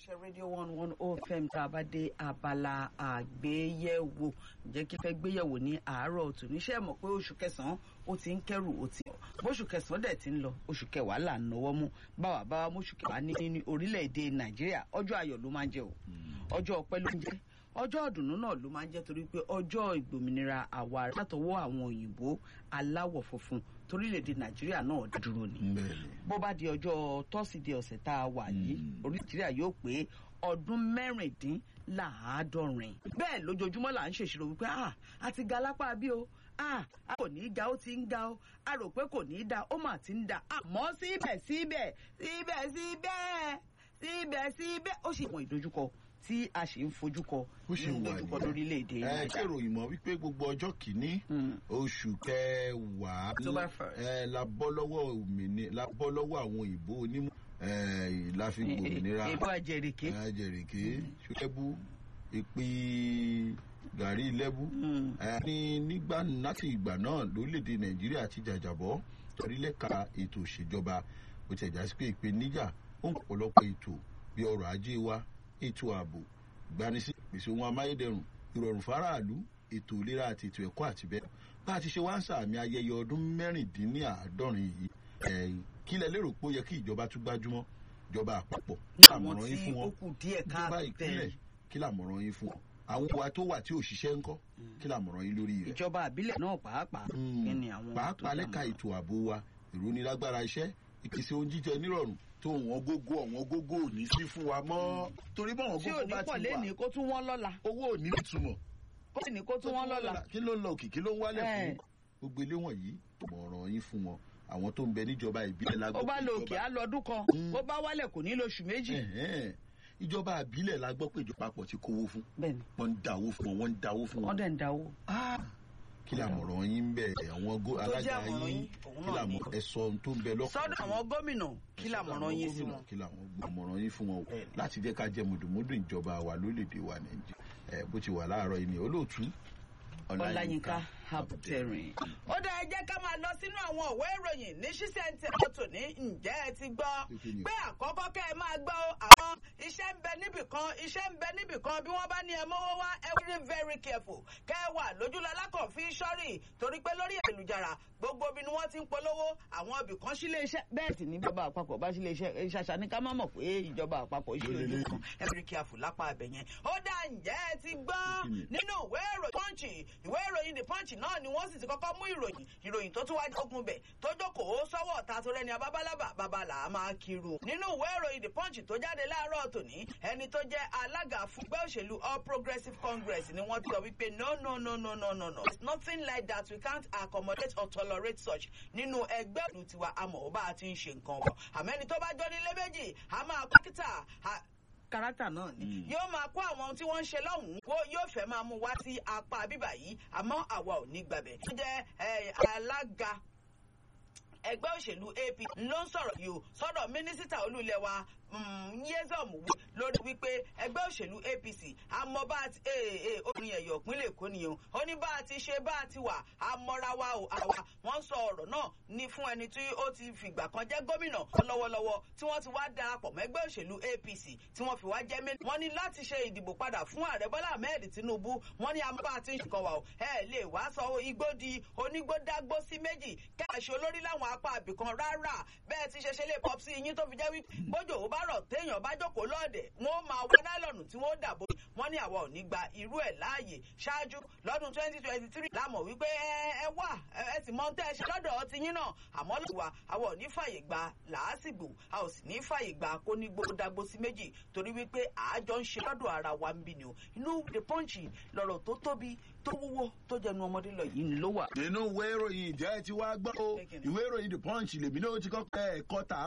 iléeṣẹ́ rédíò one one oh fm tá a bá dé abala àgbéyẹ̀wò ǹjẹ́ kí fẹ́ gbéyẹ̀wò ní àárọ̀ tòníṣẹ́ mọ̀ pé oṣù kẹsàn-án ó ti ń kẹ́rù ó ti bóṣù kẹsàn-án dẹ̀ ti ń lọ oṣù kẹwàá là ń náwó mú báwa báwa mọ́ṣù kẹwàá ní ní orílẹ̀-èdè nàìjíríà ọjọ́ ayọ̀ ló máa ń jẹ́ o ọjọ́ ọpẹ́ ló ń jẹ́ ọjọ́ ọ̀dùnnú náà ló máa ń jẹ́ torí pé ọjọ́ ìgbòmìnira àwa látọwọ́ àwọn òyìnbó aláwọ̀ funfun torílẹ̀-èdè nàìjíríà náà dúró ni bó bá di ọjọ́ tọ́sídẹ̀ẹ́ ọ̀sẹ̀ tá a wà yìí orí nàìjíríà yóò pé ọdún mẹ́rìndínláàádọ́rin bẹ́ẹ̀ lójoojúmọ́ là ń ṣèṣirò wípé ah a ti ga lápá bí o ah a kò ní í ga ó ti ń ga ó a rò pé kò ní í da ó mà ti ń da àmọ́ síbẹ̀síbẹ̀ síbẹ̀síbẹ̀ síbẹ̀síbẹ̀ ó sì mọ ìdojúkọ tí a sì ń fojú kọ ó ṣe wà ìdojúkọ lórílẹ̀‐èdè ẹ ṣe ìròyìn mọ́ wípé gbogbo ọjọ́ kìíní oṣù kẹwàá October first. ẹ la bọ́ lọ́wọ́ òmìnira la bọ́ lọ́wọ́ àwọn òyìnbó onímọ̀ ẹ la fi gbòmìnira ìbò àjẹrìkè ẹ jẹ̀rìkì ṣẹ́bù ìpè gàrí lẹ́bù ẹ ní nígbà láti ìgbà náà lórílẹ̀‐èdè nàìjíríà ti jàjàbọ́ torílẹ̀ka ètò ìṣèjọba ó ti ẹ̀já sí pé ìpèníjà ó ń pọ̀lọpọ̀ ètò bí ọrọ̀ ajé wa ètò ààbò ìgbanisí pèsè ohun amáyédẹrùn ìrọ̀rùn fáráàlú ètò ìlera àti ètò ẹ̀kọ́ àti bẹ́ẹ̀ bá a ti ṣe wá ń sàmì ayẹyẹ ọdún mẹ́rìndínláàádọ́rin yìí ẹ̀ kí lẹ lérò pé ó yẹ kí ìjọba tún gbájúmọ́ ìjọba àpapọ̀ kí àwọn làmọ̀ràn yín tí fún ó wọn kù díẹ̀ ìjọba káàtó ìpínlẹ̀ kí làmọ̀ràn yín fún wọn àwọn wa tó wà tí ò ṣiṣẹ́ ńkọ́ kí làmọ̀ràn yín lórí rẹ̀ ìjọba àbílẹ̀ náà pàápàá kí ni àwọn tó pàápàá lẹ́ka dámọ̀ràn? ètò ààbò wa ìrónilágbára iṣẹ́ ìpèsè oúnjẹ jíjẹ nírọ̀rùn tó wọn gógó ọ̀wọ́n gógó ò ní sí fún wa mọ́ torí bọ́wọ́n tí ò gógó ní bá pọ̀ ti lénìí wà kó tún wọ́n lọ́la owó ò ní ìtumọ̀ kó sì ní kó tún wọ́n lọ́la kí ló ń lọ òkè kí ló ń wálẹ̀ Ẹ̀. fún gbogbo ilé wọ̀nyí mọ̀ràn yín fún wọn àwọn tó ń bẹ níjọba ìbílẹ̀ ó lágbó bá lọ òkè á lọ ọdún kan Mm. bó bá wálẹ̀ kò ní lóṣù méjì Ẹ̀hẹ́n. ìjọba ìbílẹ̀ la gbọ́ pé ìjọba àpọ̀ ti kówó fún bẹ́ẹ̀ni wọ́n ń dáwó fún wọn wọ́n ń dáwó fún wọ́n wọn dẹ̀ ń dáwó. kí làmọ̀ràn yín ń bẹ àwọn gó- Tó jẹ́ alága àmọ̀ràn yín yín, òun kí náà làmọ̀ ni. ẹ̀sọ́ ohun tó ń bẹ lọ́kàn sọ́dọ̀ àwọn gómìnà kí làmọ̀ràn yín sí wọn. kí làwọn gbọmọràn yín fún wọn o Bẹ́ẹ̀ni. láti jẹ́ ká jẹ́ mùdùmùdù ìjọba wa lórílẹ̀‐èdè wa nàìjíríà ẹ̀ bó ti wà láàárọ̀ yìí ni olóòtú ọláyínká abdulrin. ó dá ẹ jẹ́ ká máa lọ sínú àwọn òwe ìròyìn ní ṣísẹ̀ntẹ̀ ọ̀tún ní ǹjẹ́ ẹ ti gbọ́ Kí ni? pé àkọ́kọ́ kẹ́ ẹ máa gbọ́ o, àwọn iṣẹ́ ń bẹ níbì kan iṣẹ́ ń bẹ níbì kan bí wọ́n bá ní ẹ mọ́wọ́ wá ẹ very very careful kẹ́ ẹ wà lójúlọ alákọ̀ọ́fín sọ́rí torí pé lórí ẹ̀lùjára gbogbo ibi ni wọ́n ti ń polówó àwọn ibì kan sílé iṣẹ́ bẹ́ẹ̀ sì ní ìjọba àpapọ̀ bá sílé iṣẹ́ ṣàṣà ní ká má mọ̀ pé ìjọba àpapọ̀ ṣe Lórí ojú ilé kan ẹ very careful lápá abẹ yẹn ó dá ǹjẹ́ ẹ ti gbọ́ Kí ni? nínú ìwé ìròyìn punch ìwé ìròyìn the punch náà ni wọ́n sì ti kọ́kọ́ mú ìròyìn ìròyìn tó tún wá jogun bẹ̀ tó jókòó sọ́wọ́ ọ̀tá tó rẹ́ni abábálábà babalà á máa kiri nínú ìwé ìròyìn the punch tó jáde láàárọ̀ tòní ẹni tó jẹ́ alága fún ẹgbẹ́ òṣèlú all progressives congress ni wọ́n ti sọ wípé no no no no no no no it's nothing like that we can't accommodate or tolerate such nínú ẹgbẹ́ òṣèlú tiwa àmọ́ ó bá a ti ń ṣe nǹkan wọ̀ àmẹ́ni tó bá jọ nílé méjì a máa kọ́kítà kárátà náà ni Mm. yóò máa kó àwọn ohun tí wọ́n ń ṣe lọ́hùn-ún wo yóò fẹ́ máa mú wá sí apá bíbà yìí àmọ́ àwa ò ní gbàbẹ̀. ó jẹ́ eh, alága ẹgbẹ́ òṣèlú ap ló ń sọ̀rọ̀ yìí o sọ́dọ̀ mínísítà olúlẹ̀ wa yézọ̀mù wí lórí wípé ẹgbẹ́ òṣèlú apc àmọ́ bá a ti ee orin ẹ̀yọ̀ ìpínlẹ̀ èkó nìyẹn o ó ní bá a ti ṣe bá a ti wà àmọ́ra wa o àwa wọ́n sọ ọ̀rọ̀ náà ní fún ẹni tí ó ti fìgbà kan jẹ́ gómìnà lọ́wọ́lọ́wọ́ tí wọ́n ti wá darapọ̀ mọ́ ẹgbẹ́ òṣèlú apc tí wọ́n fi wá jẹ́ mẹ́rin wọ́n ní láti ṣe ìdìbò padà fún ààrẹ bọ́lá ahmed tinubu wọ́n ní àmọ́ bá a ti ń ṣèkan wà o ẹ lè wá sọ igbó di onígbódágbó sí méjì kẹ́ẹ̀ṣe olórí láwọn apá àbìkan rárá bẹ́ẹ̀ ti ṣe ṣe lè pọ̀ sí iyín tó fi jẹ́ wípé bójú ò bá rọ̀ téèyàn bá jókòó lọ́ọ̀dẹ̀ wọ́n máa wá nálọ̀nù tí wọ́n dàbò wọ́n ní àwa ò ní gba irú ẹ̀ láàyè ṣáájú lọ́dún twenty twenty three lámọ̀ wípé ẹ ẹ wà ẹ ẹ sì mọ tẹ́ ẹ ṣe lọ́dọ̀ ọtí yín náà àmọ́ lọ́wọ́ wa àwa ò ní fàyè gba làásìgbò a ò sì ní fàyè gba kó ní gbódàgbó sí méjì torí wípé àájọ ń ṣe lọ́dọ̀ ara wa ń bí ni o inú the punch lọ̀rọ̀ tó tóbi tó wúwo tó jẹnu ọmọdé lọ yìí ló wà. nínú ìwé ìròyìn ìjẹ́ ti wá gbọ́ o Kékeré. ìwé ìròyìn the punch lèmi náà ti kọ́kọ́ ẹ̀kọ́ tà